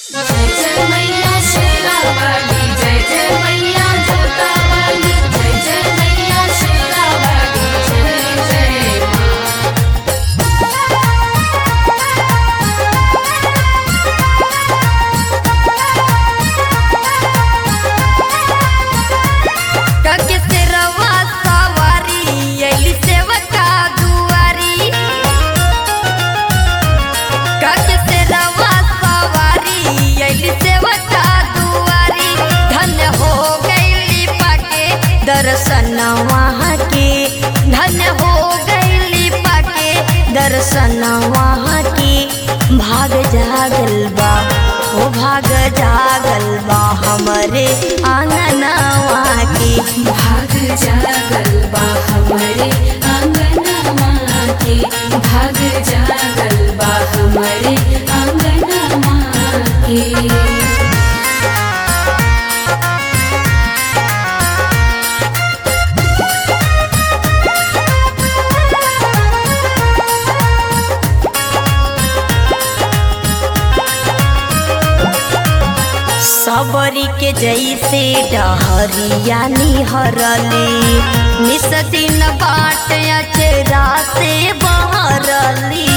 जय जय मैया शेरावाली जय जय मैया जोतावाली जय जय मैया शेरावाली जय जय माँ कके सेरवा सवारी अइली सेवका दुआरी कके सेरवा सवारी अइली सेवका दुआरी धन्य हो गइली पाके दर्शन वहाँ के धन्य हो गइली पाके दर्शन वहाँ के भाग जागल बा ओ भाग जागल बा हमरे आंगनवा के भाग जागल बा हमरे आंगनमा के भाग जागल बा हमरे आंगनमा के सबरी के जैसे डहरिया निहरली निस दिन बाट अचरा से बहरली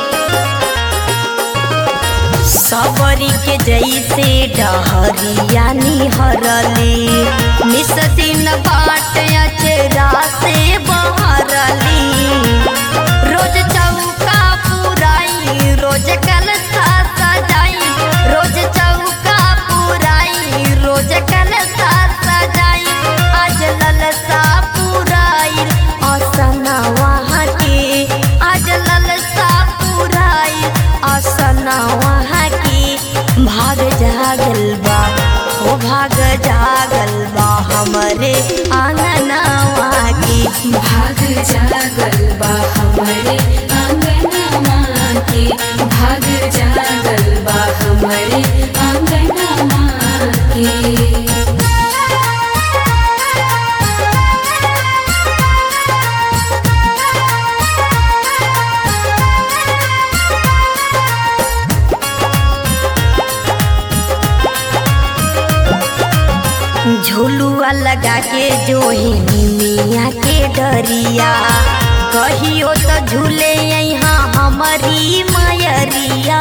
सबरी के जैसे डहरिया निहरली निस दिन बाट अचरा से बहरली रोज चौका पुराई रोज कलसा सजाई रोज चौका पुराई रोज कलसा सजाई आज ललसा पुराई असना वहाँ के आज ललसा पुराई असना वहाँ के भाग जागल बा ओ भाग जागल बा हमरे आंगनवा के भाग जागल बा हमरे आंगनमा के भाग जागल बा हमरे आंगनमा के झुलुआ लगा के जो मिया के डरिया कहियो तो झूले यहाँ हमारी मयरिया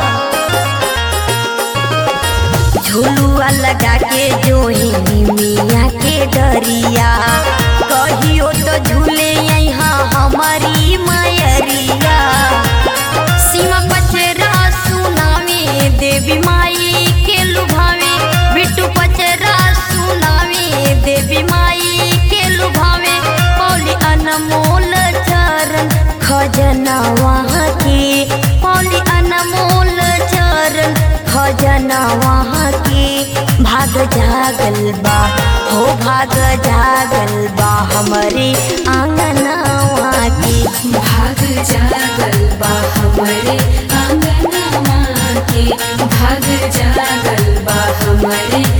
झुलुआ लगा के जो मिया के डरिया कहियो तो झूले यहाँ हमारी मयरिया सीमा पचरा सुनावे देवी माई के लुभावे बिट्टू पचरा सुनावे देवी माई के लुभावे पौली अनमोल चरण खजना वहाँ के पौली अनमोल चरण खजना वहाँ के भाग जागल बा हो भाग जागल बा हमरे आंगनवा के भाग जागल बा हमरे आंगनमा के भाग जागल बा हमरे